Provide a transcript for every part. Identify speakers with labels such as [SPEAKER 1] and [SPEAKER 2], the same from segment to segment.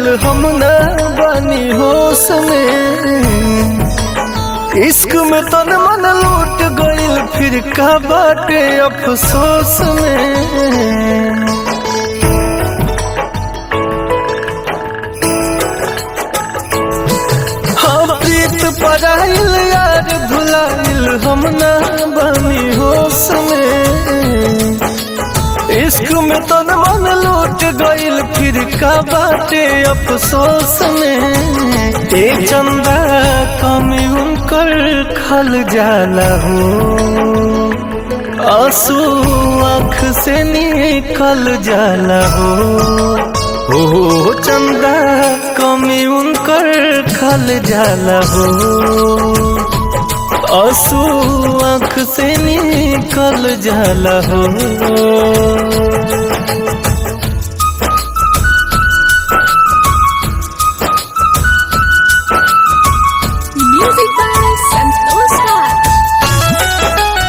[SPEAKER 1] हम न बनी होश में इश्क में तन मन लूट गइल फिर का बाटे अफसोस में हाँ प्रीत पराइल यार भुलाइल हम न बनी होश में इश्क में तन मन लूट गइल फिर का बाटे अफसोस में एक चंदा कमी उनकर खल जाला हो आंसू आँख से निकल जाला हो हो चंदा कमी उनकर खल जाला हो आंसू आँख से निकल जाला हो
[SPEAKER 2] Music by Santosh Raj.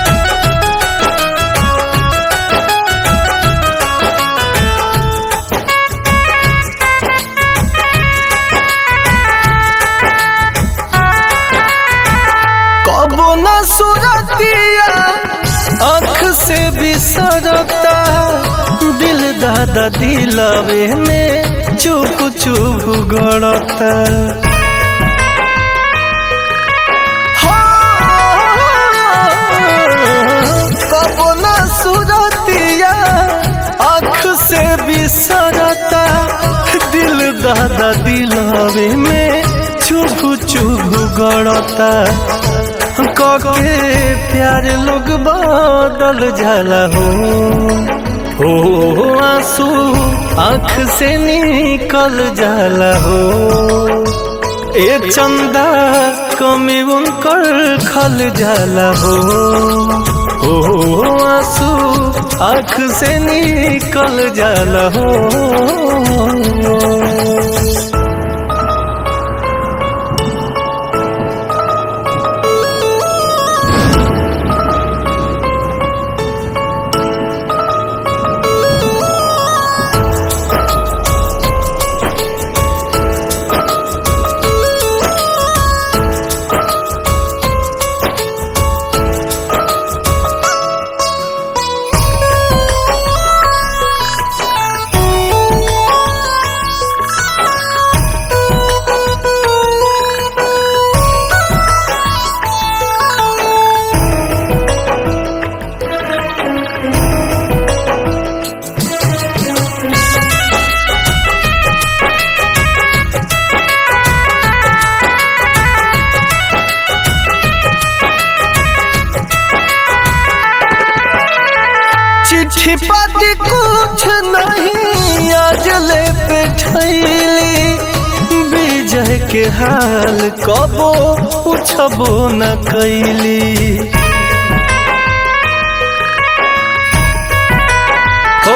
[SPEAKER 1] कबो न सुरतिया आँख से बिसरता दिल दादा दिलवे में चुप चुप गड़ता कबो न सुरतिया आँख से बिसरता दिल दादा दिलवे में चुप चुप गड़ता कके प्यार लोग बदल जाला हो हो आंसू आँख से निकल जाला हो ए चंदा कमी उनकर खल जाला हो हो आंसू आँख से निकल जाला हो चिट्ठी पाती कुछ नहीं आज ले पे ठैली विजय के हाल कबो पूछबो न कैली हो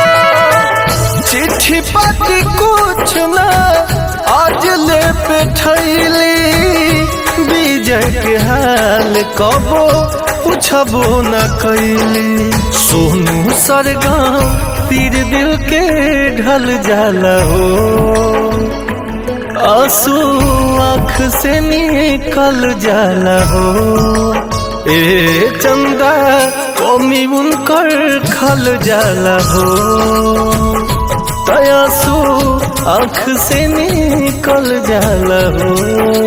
[SPEAKER 1] चिट्ठी पाती कुछ न आज ले पे ठैली विजय के हाल कबो पूछबो न कैली सोनू सरगम तीर दिल के ढल जाला हो आंसू आँख से निकल जाला हो ए चंदा कमी उनकर खल जाला हो तयासू आँख से निकल जाला हो